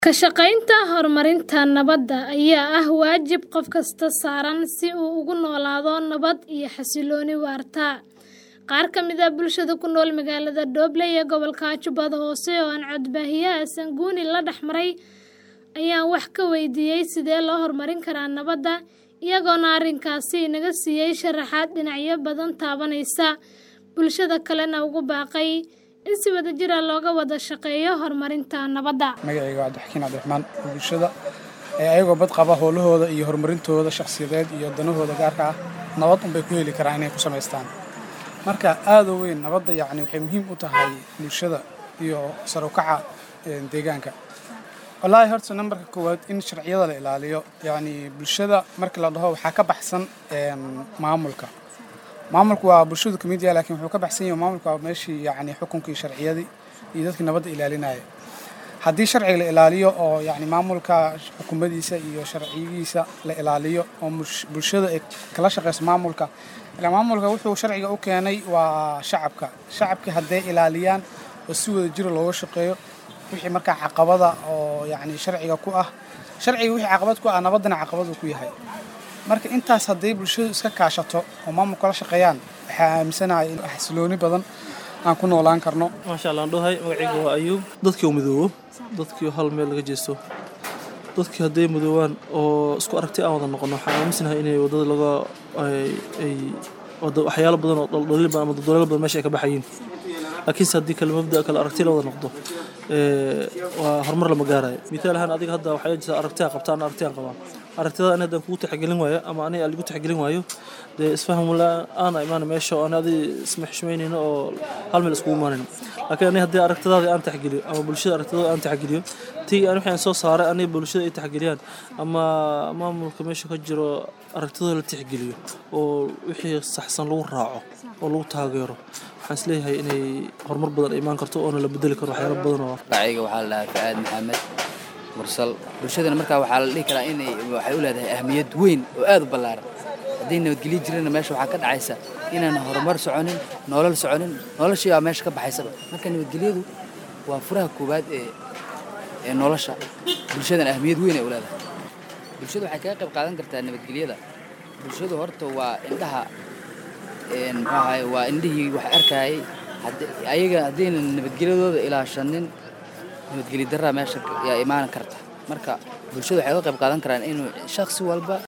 Ka shaqaynta horumarinta nabadda ayaa ah waajib qof kasta saaran si uu ugu noolaado nabad iyo xasillooni waarta. Qaar ka mid ah bulshada ku nool magaalada Doble ee gobolka Jubbada Hoose oo aan codbaahiyaha Sanguni la dhex maray ayaan wax ka weydiiyay sidee loo horumarin karaa nabadda, iyagoona arrinkaasi inaga siiyay sharaxaad dhinacyo badan taabanaysa, bulshada kalena ugu baaqay in si wadajir ah looga wada shaqeeyo horumarinta nabadda. magacayga waa Cabdixakiin Cabdiraxmaan bulshada ee ayagoo bad qaba howlahooda iyo horumarintooda shakhsiyadeed iyo danahooda gaarka ah nabad unbay ku heli karaan inay ku samaystaan marka aad u weyn nabadda yacni waxay muhiim u tahay bulshada iyo sare u kaca ee, deegaanka wallaahi horta nambarka koowaad in sharciyada la ilaaliyo yacni bulshada marka la dhaho waxaa ka baxsan een, maamulka maamulku waa bulshadu ka mid yahay laakiin wuxuu ka baxsan yahay maamulku waa meeshii yacni xukunkii sharciyadii iyo dadkii nabadda ilaalinaya haddii sharciga la ilaaliyo oo yacni maamulka xukuumadiisa iyo sharcigiisa la ilaaliyo oo mush- bulshada ay kala shaqeyso maamulka ilaa maamulka wuxuu sharciga u keenay waa shacabka shacabkii hadday ilaaliyaan oo si wada jira looga shaqeeyo wixii markaa caqabada oo yacni sharciga ku ah sharciga wixii caqabad ku ah nabaddana caqabad uu ku yahay marka intaas hadday bulshadu iska kaashato oo maamulka la shaqeeyaan waxaa aaminsanahay in xasilooni badan aan ku noolaan karno maasha allah aan dhahay magacayga waa ayuub dadkii oo midoobo dadkii oo hal meel laga jeesto dadkii hadday midoobaan oo isku aragti aan wada noqono waxaan aaminsanahay inay wadada laga ay ay wada waxyaalo badan oo dhaldhalil badan ama daldaloolo badan meesha ay ka baxayiin laakiinse haddii kale mabda kale aragti la wada noqdo ee, waa horumar lama gaarayo mithaal ahaan adiga hadda waxaa jirta aragti aan qabta ana aragti aan qabaa aragtida ani haddaan kugu tixgelin waayo ama ani aan ligu tixgelin waayo dee isfaham la-aan aa imaana meesha oo ani adi isma xishmaynayno oo hal meel iskugu imaanayno laakiin ani haddii aragtidaada aan tixgeliyo ama bulshada aragtidooda aan tixgeliyo tii aan wixii aan soo saaray ani bulshada ay tixgeliyaan ama maamulka meesha ka jiro aragtidooda la tixgeliyo oo wixii saxsan lagu raaco oo lagu taageero waxaan isleeyahay inay horumar badan ay imaan karto oona la bedeli karo waxyaalo badan oo magacayga waxaa la dhahaa fa'aad maxamed mursal bulshadana markaa waxaa la dhihi karaa inay waxay u leedahay ahmiyad weyn oo aad u ballaaran haddii nabadgelyo jirana meesha waxaa ka dhacaysa inaan horumar soconin nolol soconin noloshii baa meesha ka baxaysaba marka nabadgelyadu waa furaha koowaad ee ee nolosha bulshadana ahmiyad weyn ay u leedahay bulshada waxay kaga qayb qaadan kartaa nabadgelyada bulshadu horta waa indhaha een, muxuu ahaye waa indhihii wax arkayay Haddi- ayaga haddaynan nabadgelyadooda ilaashanin nabadgelyo darraa meesha yaa imaan karta marka bulshada waxay uga qayb qaadan karaan inuu shakhsi walba